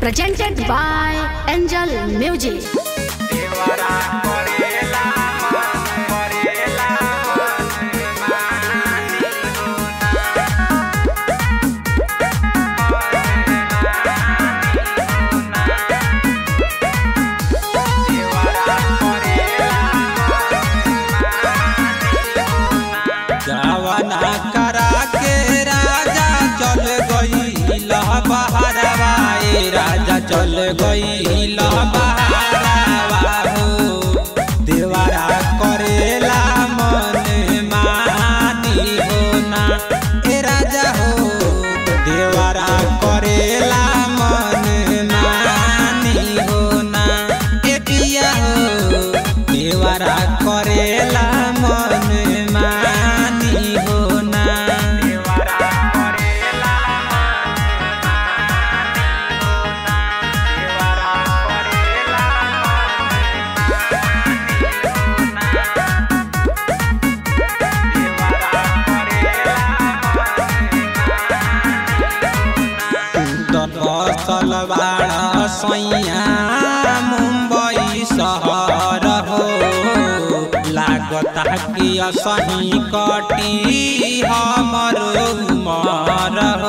presented by Angel Music. देवरा करेला मन करेला मन मानी देवरा करेला जवाना करा के राजा चल गई बहारवा ए राजा चल गई बहारवा हो देवरा करेला मन मानी हो ना ए राजा हो देवरा करेला मन मानी हो ना ए पिया हो देवरा करेला मन मानी हो ना देवरा करेला देवरा करेला बसल बाड़ा सैया मुंबई शहर हो लागता कि असही कटी हमर उमर हो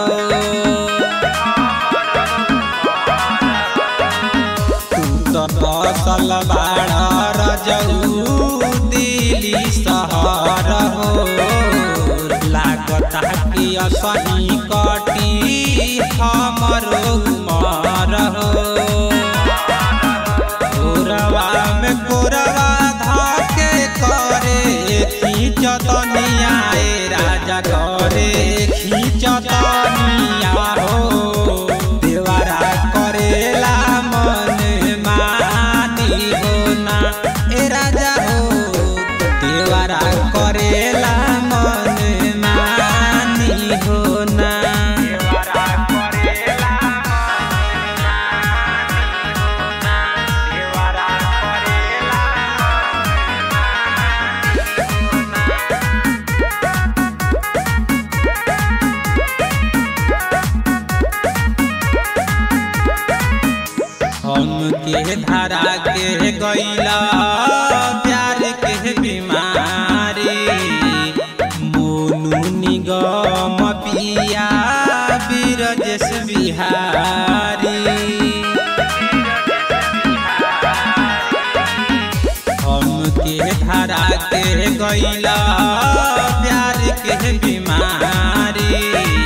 बसल बाड़ा रजऊ दिल्ली शहर हो लागता कि असही कटी हमर उमर हो कोरवा में कोरवा धाके करे खींचतनिया ए राजा करे खींचतनिया हो देवरा करेला मन मानी हो ना ए राजा हो देवरा करेला मन मानी हो ना देवरा करेला देवरा करेला हम के धारा के गैला प्यार के बीमारी मोनू निगम पिया बीरजस बिहारी हम के धारा के गैला प्यार के बीमारी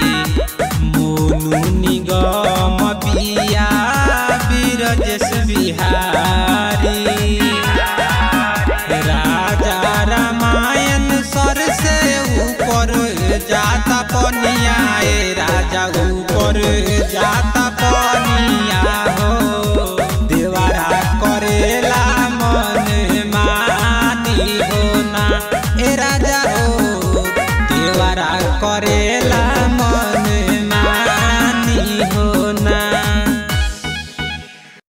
मोनू निगम पिया बीरजस बिहारी राजा रामायण सर से ऊपर जाता पनिया ए राजा ऊपर जाता पनिया हो देवरा करेला मन मानी हो ना ए राजा हो देवरा करेला